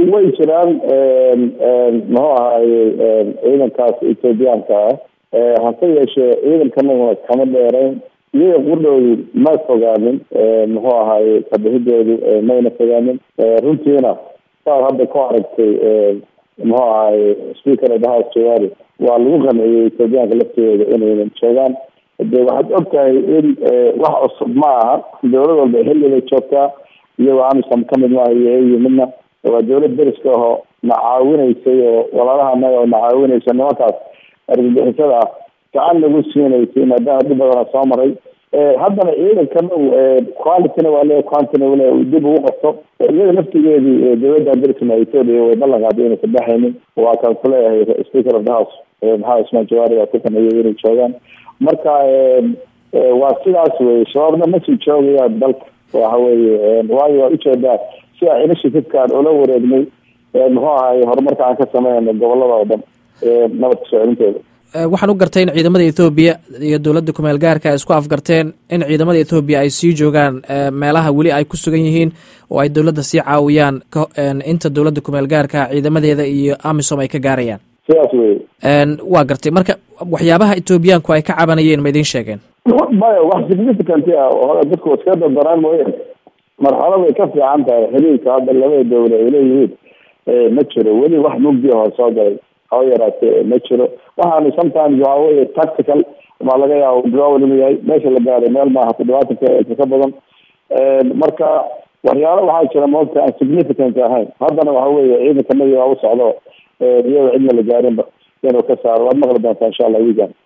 way jiraan muxuu ahaye ciidankaas ethoobiyaanka ah hase yeeshee ciidankanaguna kama dheereyn iyaga qudhoodu ma fogaanin muxuu ahaye kabixidoodu mayna fogaanin runtiina saad hadda ku aragtay muxuu ahaye speaker of the house jawari waa lagu qanciyey ethoobiyaanka laftooda inaynan joogaan de waxaad og tahay in wax cusub ma aha dowlad walba xilli bay joogtaa iyagoo amisom kamid maaha iyo iyo midna waa dowlad deriska aho na caawinaysay oo walaalaha anaga oo na caawinaysa nimankaas argagixisada ah gacan lagu siinaysay maadaama dhib badana soo maray haddana ciidankana qualityna waa le quantina wale dib ugu qabto iyada naftigeedii dowladda deriskana ethoopia way ballan qaaday inay kabaxaynin waa kaan kuleeyahay speaker of the house maxamed ismaan jawaari baa ku qaneeyay inay joogaan marka waa sidaas wey shabaabna masii joogayaan dalka waxa weye waayo waa ujeedaa si a initiativkaan ula wareegnay muxuu ahaye horumarka aan ka sameynayno gobolada oo dhan nabad kasoo celintooda waxaan u gartay in ciidamada ethoobiya iyo dowladda kumeel gaarka ay isku afgarteen in ciidamada ethoobiya ay sii joogaan meelaha weli ay ku sugan yihiin oo ay dowladda sii caawiyaan inta dowladda kumeel gaarka ciidamadeeda iyo amisom ay ka gaarayaan sidaas wey waa gartay marka waxyaabaha ethoobiyaanku ay ka cabanayeen ma idiin sheegeen maya wax significant ah dadku iska dardaraan mooye marxalad ay ka fiican tahay xiriirka hadda labada dowla ay leeyihiin ma jiro weli wax mugdi ahoo soo galay haba yaraatee ma jiro waxaanu sometimes waxa weye tactical maa laga yaabo drawal inuu yahay meesha la gaaray meel maaha toddobaatan kilometr ka badan marka waxyaalo waxaa jira moogta aan significant ahayn haddana waxa weye ciidankanagi waa u socdo iyadoo cidna la gaarinba inuu ka saaro waad maqli doontaa insha allah wigan